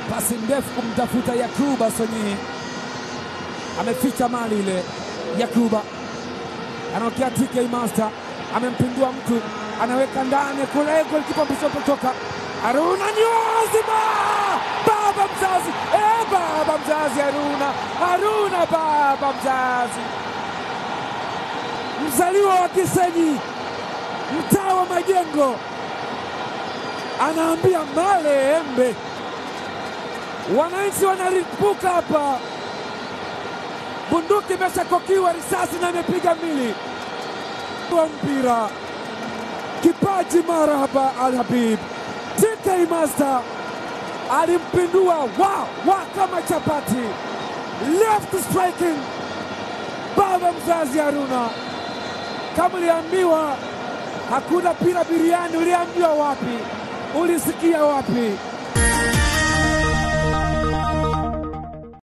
pasi ndefu kumtafuta Yakuba Sonyi, ameficha mali ile. Yakuba anaokea TK Master, amempindua mtu, anaweka ndani kule, golikipa mpishopotoka Haruna Nyozima, baba mzazi eh, baba mzazi Haruna, Haruna baba mzazi, mzaliwa wa Kisenyi, mtaa wa Majengo, anaambia male embe, wananchi wanaripuka hapa, bunduki imeshakokiwa risasi na imepiga mili wa mpira, kipaji mara hapa Al Habib TK Master alimpindua wa wa kama chapati, left striking. Baba mzazi Haruna, kama uliambiwa hakuna pira biriani, uliambiwa wapi? Ulisikia wapi?